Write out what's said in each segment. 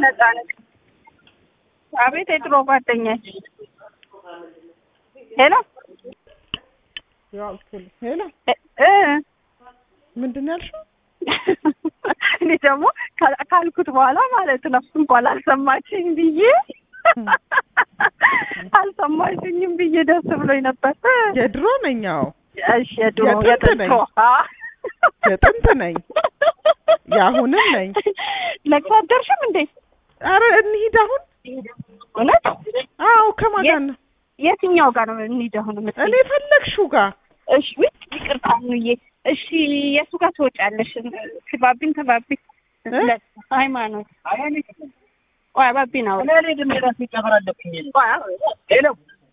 ነጻነት አቤት የድሮ ጓደኛች ሄሎ ሄሎ እ ምንድን ነው ያልሽው? እኔ ደግሞ ካል- ካልኩት በኋላ ማለት ነው እንኳን አልሰማችኝ ብዬ አልሰማችኝም ብዬ ደስ ብሎኝ ነበር። የድሮ ነኝ። አዎ እሺ የድሮ የጥንት ነኝ። የጥንቶ አ የጥንት ነኝ። የአሁንም ነኝ። ለቅሶ አደርሽም እንዴ? አረ እንሂድ አሁን። እውነት? አዎ ከማን ጋር ነው? የትኛው ጋር ነው እንሂድ አሁን እኔ የምትይኝ? ፈለግሽው ጋር እሺ ውይ ይቅርታ ኑዬ። እሺ የቱ ጋር ትወጫለሽ? ትባቢን ተባቢ እ? ሃይማኖት ቆይ አባቢ ነው ሄሎ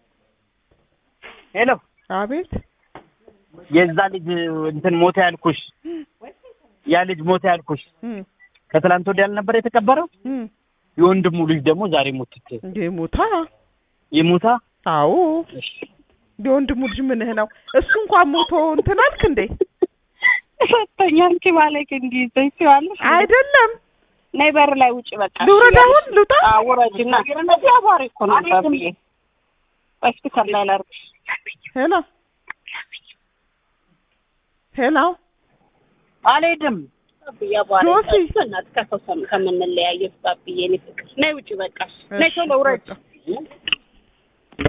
ሄሎ አቤት የዛ ልጅ እንትን ሞተ ያልኩሽ ያ ልጅ ሞተ ያልኩሽ እም፣ ከትላንት ወዲያ አልነበር የተቀበረው? እም፣ የወንድሙ ልጅ ደግሞ ዛሬ ሞትት እንዴ ሞታ? ይሙታ። አዎ የወንድሙ ልጅ ምንህ ነው? እሱ እንኳን ሞቶ እንትን አልክ እንዴ? ሰጥቶኛ አንቺ ማለት እንዲህ ዘይዋለሽ አይደለም ነይ በር ላይ ውጭ በቃ ልውረድ አሁን ልውጣ? አውረጅና እዚህ አቧሪ እኮ ነው ባብዬ ሆስፒታል ላይ ላርግሽ ሄሎ ሄሎ አልሄድም። ባብዬ አቧሪ ጆሲ። እናት ከሰው ከምንለያየት ባብዬ እኔ ፍቅር ነይ ውጭ በቃ ነይ ቶሎ ውረጅ እሺ፣